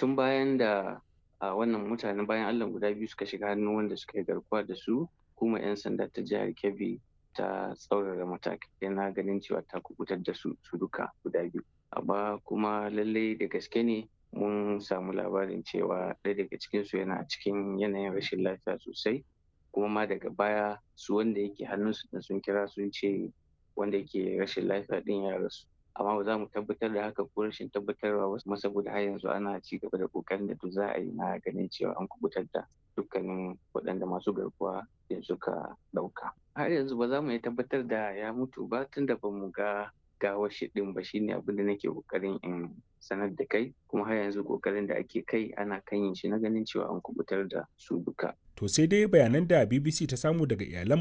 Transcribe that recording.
tun bayan da a wannan mutanen bayan allah guda biyu suka shiga hannun wanda suka yi garkuwa da su kuma 'yan sanda ta jihar kebbi ta tsaurara matakai na ganin cewa ta kubutar da su su duka guda biyu amma kuma lallai da gaske ne mun samu labarin cewa ɗaya daga cikinsu yana cikin yanayin rashin lafiya sosai kuma ma daga baya su wanda yake hannunsu da sun kira sun ce wanda yake rashin lafiya ɗin ya rasu amma ba za mu tabbatar da haka ko rashin tabbatarwa wasu kuma saboda har yanzu ana ci gaba da kokarin da duk za a yi na ganin cewa an kubutar da dukkanin waɗanda masu garkuwa da suka ɗauka har yanzu ba za mu iya tabbatar da ya mutu ba tunda ba mu ga gawar shi ɗin ba shine abin da nake kokarin in sanar da kai kuma har yanzu kokarin da ake kai ana kan yin shi na ganin cewa an kubutar da su duka to sai dai bayanan da bbc ta samu daga iyalan